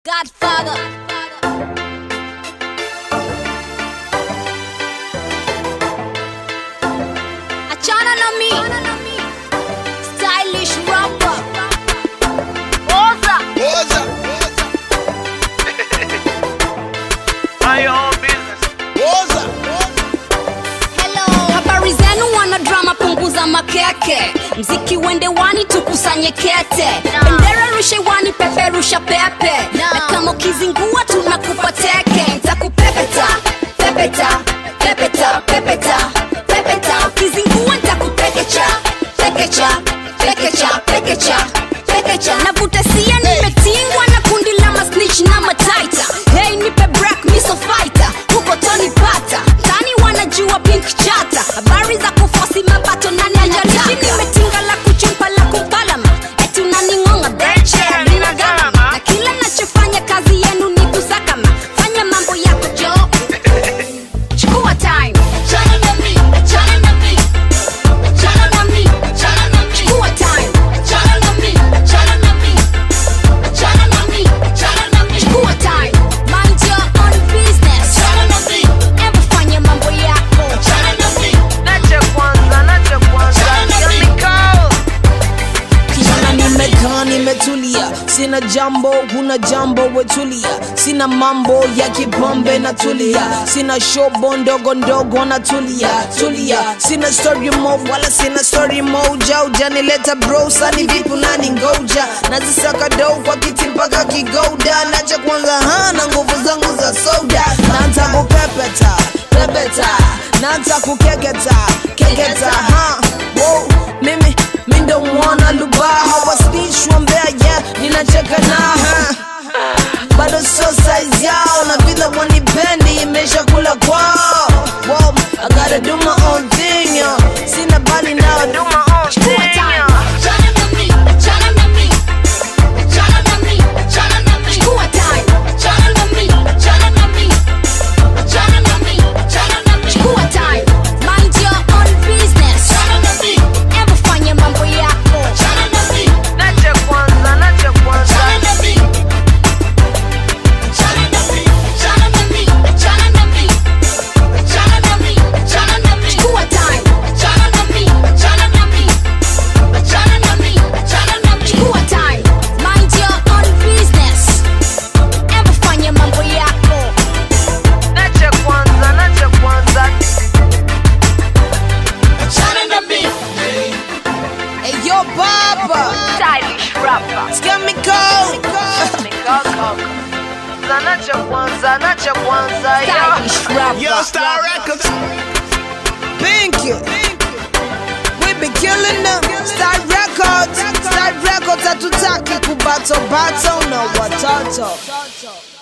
Godfather. Achana na mi. Stylish rapper. Oza. Oza, Mind your own business. oza, Hello. Habari zenu wana drama, punguza makeke. Mziki wende wani, tukusanye kete. Bendera rushe wani, peperusha pepe. Na kama ukizingua tunakupa teke. Ntakupepeta, pepeta, pepeta, pepeta, pepeta. Ukizingua ntakupekecha, pekecha, pekecha, pekecha, pekecha. Navuta sia, nimetingwa na kundi la masnitch na mataita. Hey, nipe break, miso fighter. Huko Tony Pata. Tani wanajua pink chata. Habari za kufosi mapato nani ajalishi nimetinga la kuchumpa la kumpalama. Eti unaningonga beche lina gharama. Na kila nachofanya kazi yenu ni kusakama. Fanya mambo yako jo. Chukua time. Chana na mi, chana na mi. Chana na mi, chana na mi. Chukua time. Chana na mi, chana na mi. Chana na mi, chana na mi. Chukua time. Mind your own business. Chana na mi. Hebu fanya mambo yako. Chana na mi. Nache kwanza, nache kwanza. Chemical. kijana nimekaa nimetulia sina jambo huna jambo wetulia sina mambo ya kipombe na tulia sina shobo ndogo ndogo na tulia tulia sina story mo wala sina story moja ujanileta bro sani vipi nani ngoja nazisaka do kwa kiti mpaka kigoda nacha kwanza hana nguvu zangu za soda naanza kupepeta pepeta naanza kukeketa keketa ha wow. mimi mindo mwana lubaha wasnishwa mbea yeah, ninacheka naha bado so size yao na vile wanipendi imesha kula kwao wow, I gotta do my own thing yo. sina bali nao Do my own Chukua thing. time. Chana na mi, chana na mi. Chana na mi, chana na mi. Chukua time. Chana na mi, chana na mi. Chana na mi, chana na mi. Chukua time. Mind your own business. Chana na mi. Hebu fanya mambo yako. Chana na mi, Nache kwanza, nache kwanza. chana na mi. Chana na mi, chana na mi. Chana na mi. Chana na mi, chana na mi. Chukua time. Chana na mi, chana na mi. Chana na mi, chana na mi. Chukua time. Mind your own business. Hebu fanya mambo yako. Nache kwanza, nache kwanza. Chana na mi. hey, yo baba Stylish rapper. chemical Chemical talk. Za nache kwanza, nache kwanza. Yeah. Stylish rapper. Yo, Star Records. Pink We be killing them Star Records Star Records hatutaki kubato bato na watoto